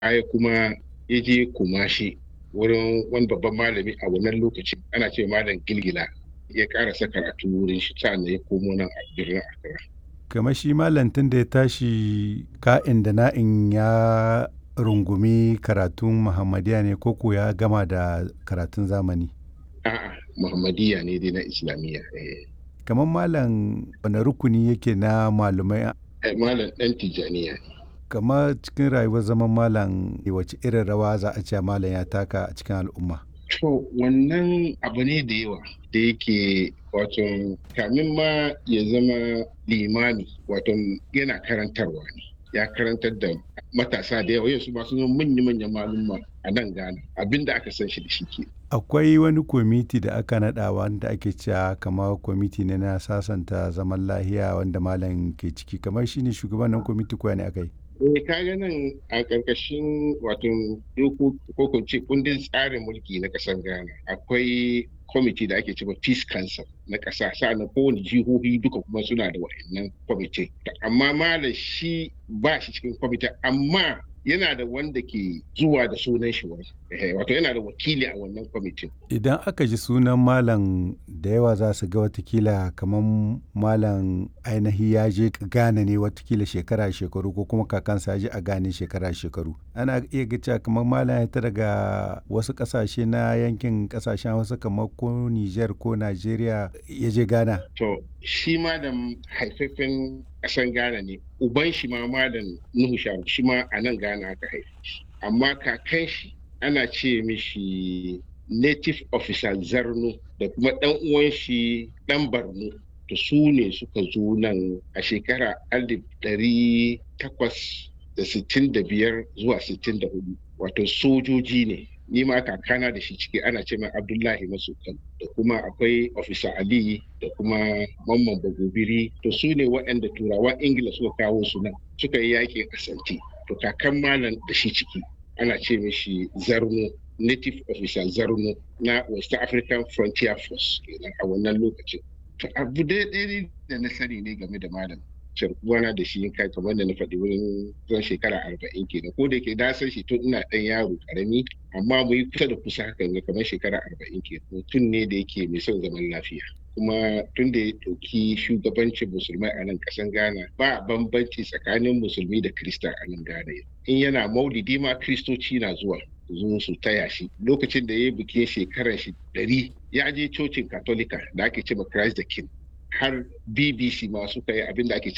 aya kuma ya je kumashi wurin wani babban malami a wannan lokacin ana ce malam gilgila ya karasa karatu wurin shi sa'an ya komo nan a birnin Accra. kamar shi malantin da ya tashi ka'in da na'in ya rungumi karatun muhammadiya ne koko ya gama da karatun zamani A'a Muhammadiyya ne dai na Islamiyya. kamar malam wani rukuni yake na malumai Malam ɗan Tijjaniya ne. kamar cikin rayuwar zaman malam wace irin rawa za a ce malam ya taka a cikin al'umma To wannan abu ne da yawa da yake wato kamin ma ya zama limami wato yana karantarwa ne ya karantar da matasa da yawa yanzu masu zama manya-manyan malumma a nan Ghana abinda aka san shi da shi ke. akwai wani kwamiti da aka naɗa wanda ake cewa kamar kwamiti ne na sasanta zaman lahiya wanda malam ke ciki kamar shine shugaban nan kwamiti kuwa ne aka yi Eh kaga nan a ƙarƙashin wato doko ko kun ce kundin tsarin mulki na ƙasar Ghana akwai kwamiti da ake cewa Peace Council na ƙasa sa'annan kowane jihohi duka kuma suna da wa'annan kwamiti amma malam shi ba shi cikin kwamiti amma yana da wanda ke zuwa da sunan shi wani wato yana da wakili a wannan kwamitin idan aka ji sunan malam da yawa za su ga watakila kamar malam ainihi ya je gane ne watakila shekara shekaru ko kuma kakansa ya je a gane shekara shekaru ana iya ga cewa kamar malam ya ta daga wasu kasashe na yankin kasashen wasu kamar ko niger ko nigeria ya je gana to shi ma da haifafen ƙasan Ghana ne uban shi ma malam Nuhu Sharu shi ma a nan Ghana aka haife shi amma kakan shi ana ce mishi native officer Zarno da kuma ɗan uwan shi ɗan Barno to su ne suka zo nan a shekara alif ɗari takwas da sittin da biyar zuwa sittin da hudu wato sojoji ne ni ma kakana da shi ciki ana ce mai abdullahi masukan da kuma akwai ofisa ali da kuma mamman bagobiri to su ne waɗanda turawan ingila suka kawo su nan suka yi yakin asanti to kakan malam da shi ciki ana ce mishi zarno native officer zarno na west african frontier force kenan a wannan lokacin to abu ɗaya da na sani ne game da malam uwana da shi kai kamar da na faɗi wurin zan shekara arba'in kenan ko da ke na san shi tun ina ɗan yaro ƙarami amma mu yi kusa da kusa hakan ga kamar shekara arba'in kenan mutum ne da yake mai son zaman lafiya kuma tun da ya ɗauki shugabancin musulmai a nan ƙasan ghana ba bambanci tsakanin musulmi da krista a nan ghana in yana maulidi ma kristoci na zuwa zo su taya shi lokacin da ya yi bikin shekarar shi ɗari ya je cocin katolika da ake ce ma christ the king har bbc ma suka yi abin da ake